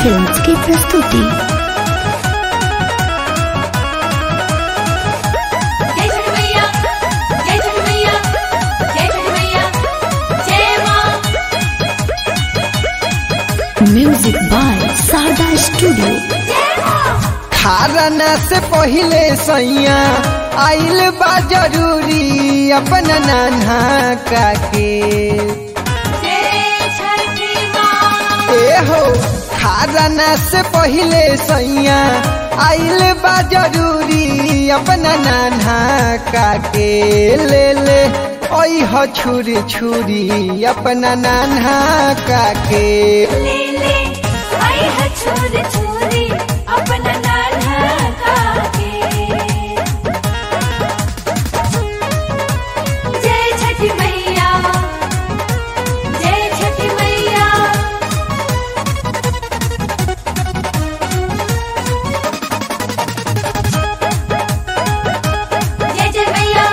films की प्रस्तुति जय छठ मैया जय छठ मैया जय छठ मैया जय माँ म्यूजिक बाय सारदा स्टूडियो जय माँ खारना से पहिले सैया आइल बा जरूरी अपना नाना काके जय छठी माँ ए हो खारना से पहिले सैया आइल बा जरूरी अपना नाना काके ले ले ओई हो छुरी छुरी अपना नाना काके ले ले आई है छोरी छोरी अपना नाना काके जय छठी मैया जय छठी मैया जय जय मैया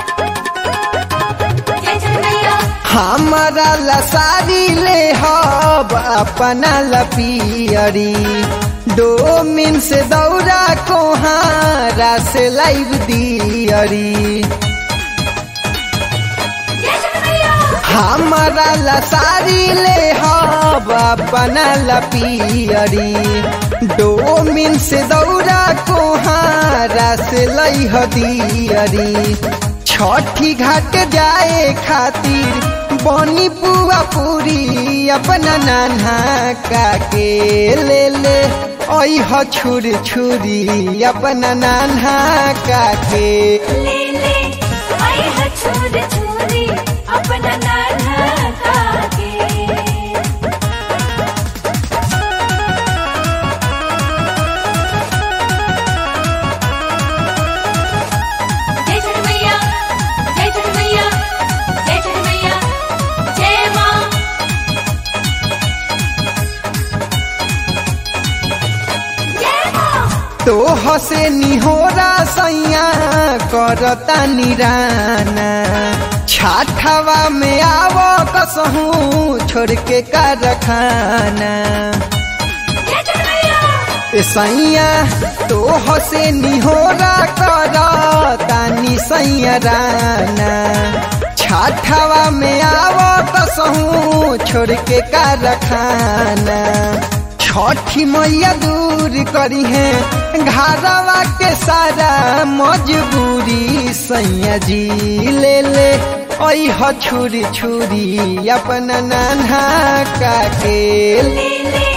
जय छठ मैया हमारा लसारी ले हब अपना लपियरी दो मिन से दौरा कोहारा से लाइव दियरी जय छठ मैया हमारा लसारी ले हब अपना लपियरी दो मिन से दौरा कोहारा से लइह दियरी छठी घाट जाए खातिर बनी पुआ पूरी अपना नाना काके ले ले ओह छुरी छुरी अपना नाना काके ले ले आई है छोरी छोरी अपना नाना काके जय छठ मैया जय छठ मैया जय छठ मैया जय माँ जय माँ तो हसे निहोरा सैया करता निराना छाठवा में आव कसहूँ छोड़ के कारखाना जय छठ मैया ए सैया तो हसे निहोरा करता नि सैया राना छाठवा में आव कसहूँ छोड़ के कारखाना छठी मैया दूर करी है घरवा के सारा मजबूरी सैया जी ले ले ओह छुरी छुरी अपना नाना काके ले ले